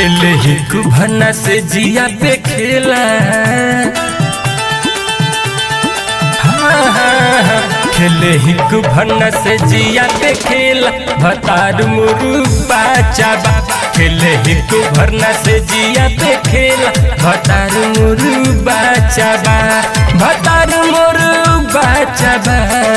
खेले ही कुभना से जिया पे खेला हाँ, हाँ, हाँ, खेले ही कुभना से जिया पे खेला भतार मुरु बाचा बा खेले ही कुभरना से जिया पे खेला भतार मुरु बाचा बा भतार मुरु बाचा बा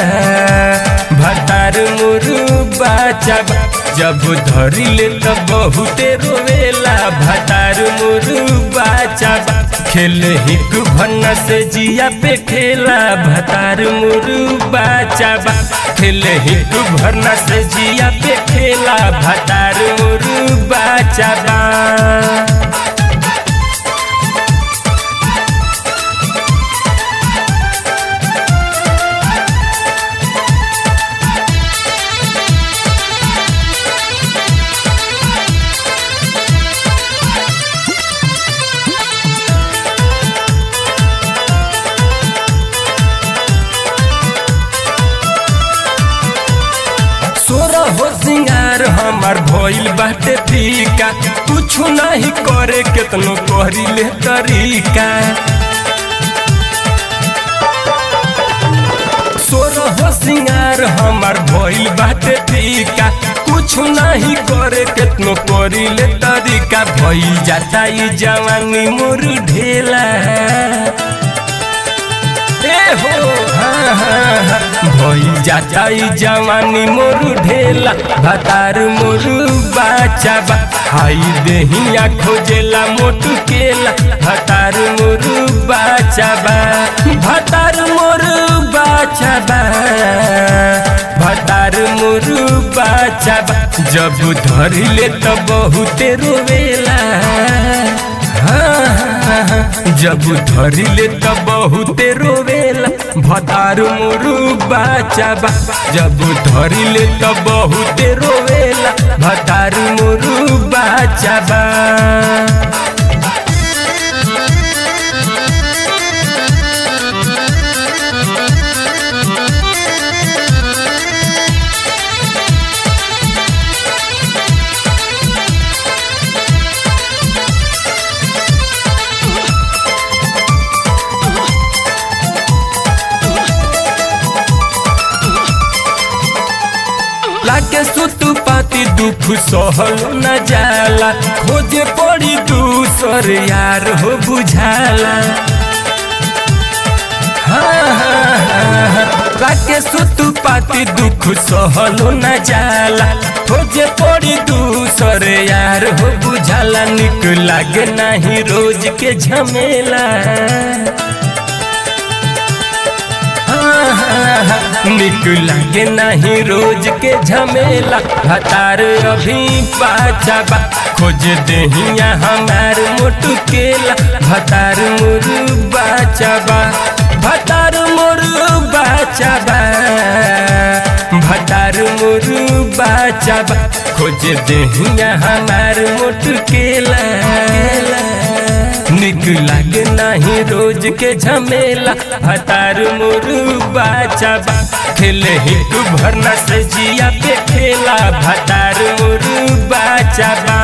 भतार मुरु बाचा बा जब धरी ले त बहुते रोवेला भतार मुरु बाचा बा खेले ही भन्ना से जिया पे खेला भतार मुरु बाचा बा खेले ही भरना से जिया पे खेला भतार मुरु बाचा बा सोरा हो सिंगार हमार भइल बाटे फीका कुछ नहीं करे केतनो कहरी ले तरीका सोरा हो सिंगार हमार भइल बाटे फीका कुछ नहीं करे केतनो करी ले तरीका भइल जाता ई जवानी मोर ढेला ए हो हाँ हाँ हाँ भइल जाता ई जवानी मोरू ढेला भतार मोरू बाचा बा हाई देहिया खोजेला मोटू केला भतार मोरू बाचा बा भतार मोरू बाचा बा भतार मोरू बाचा बा जब धरी ले त बहुते रोवेला हाँ, हाँ, हाँ, जब धरी ले त बहुते रोवेला भतार मोरू बाचा बा जब धरी ले त बहुते रोवेला भतार मोरू बाचा बा लागे सुतु पाती दुख सहल न जाला खोजे पड़ी दूसर यार हो बुझाला हाँ, हाँ, हाँ, हाँ। लागे सुतु पाती दुख सहल न जाला खोजे पड़ी दूसर यार हो बुझाला निक लागे नहीं रोज के झमेला निक लागे नहीं रोज के झमेला भतार अभी पाचा बा खोज देहिया हमार मोटू केला भतार मुरु बाचा बा भतार मुरु बाचा बा भतार मुरु बाचा बा खोज देहिया हमार मोटू केला निक लागे नहीं रोज के झमेला हतार मुरु बाचा बा खेले ही तू भरना से जिया पे खेला भतार मुरु बाचा बा